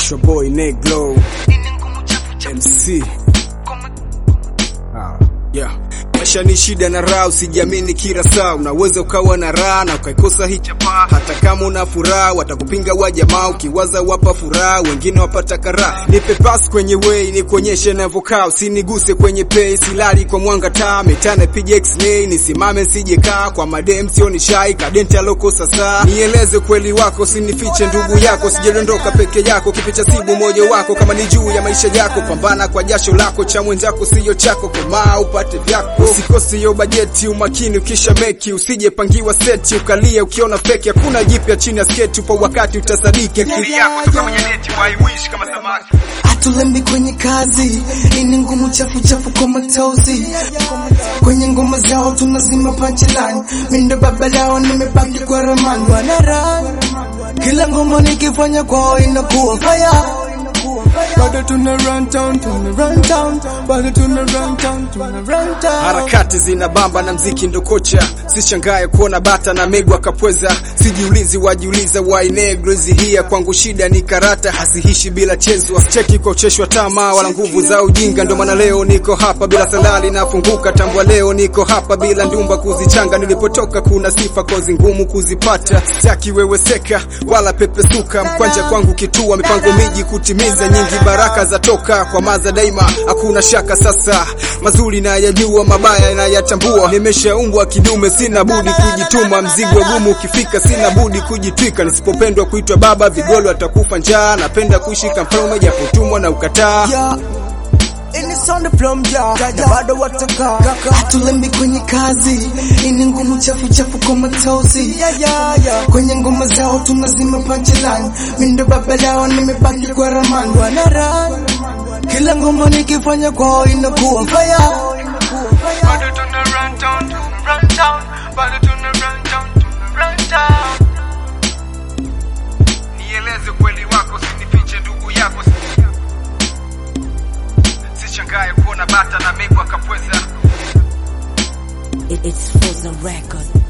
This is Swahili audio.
It's your boy Negro MC. Ah, yeah. Maisha ni shida na raha, usijiamini kila saa. Unaweza ukawa na raha na ukaikosa hii chapa. Hata kama una furaha, watakupinga wa jamaa. Ukiwaza wapa furaha, wengine wapata karaha. Nipe pass kwenye way, nikuonyeshe navyokaa. Usiniguse kwenye pay, silali kwa mwanga taa. Metana piga x-ray, nisimame sije kaa. Kwa madem sio ni shy, kadenti aloko sasa. Nieleze kweli wako, usinifiche ndugu yako. Sijedondoka peke yako, kipicha sibu moyo wako. Kama ni juu ya maisha yako, pambana kwa jasho lako. Cha mwenzako sio chako, komaa upate vyako. Usikose hiyo bajeti, umakini ukisha meki. Usije pangiwa seti, ukalia ukiona feki. Hakuna jipya chini ya sketi, upo wakati utasadiki. Akili yako toka kwenye neti, why wish kama samaki. hatulembi kwenye kazi ini ngumu chafu chafu kwa matozi kwenye ngoma zao tunazima punchline mindo baba lao nimebaki kwa ramani wanara kila ngoma nikifanya kwao inakuwa fire bado tuna run town tuna run town bado tuna run town tuna run town Harakati zina bamba na mziki ndo kocha, sishangae kuona bata na megu akapweza. Sijiulizi wajiuliza why negro hizi hia kwangu shida ni karata, hazihishi bila chezwa. Cheki kwa ucheshwa tamaa wala nguvu za ujinga, ndo maana leo niko hapa bila salali nafunguka. Tambua leo niko hapa bila ndumba kuzichanga. Nilipotoka kuna sifa kozi ngumu kuzipata, sitaki wewe seka wala pepesuka. Mkwanja kwangu kitua, mipango miji kutimiza, nyingi baraka za toka kwa maza daima, hakuna shaka sasa. Mazuri na yajua, mabaya na yatambua. Nimeshaumbwa kidume, sina budi kujituma. Mzigo gumu ukifika, sina budi kujitwika. Nisipopendwa kuitwa baba, vigolo atakufa njaa. Napenda kuishika mfalme, japotumwa na ukataa. Yeah. Ini sound from ja na bado wataka hatulembi kwenye kazi ini ngumu chafu chafu kwa matozi kwenye ngoma zao tunazima punchline mindo baba lao nimebaki kwa ramani wanara kila ngoma nikifanya kwao inakuwa fire Bado tuna run town, tuna run town, bado tuna run town, tuna run town. Nieleze kweli wako, sinifiche ndugu yako. Sishangae kuona bata na megu akapweza. It, it's Frozen Record.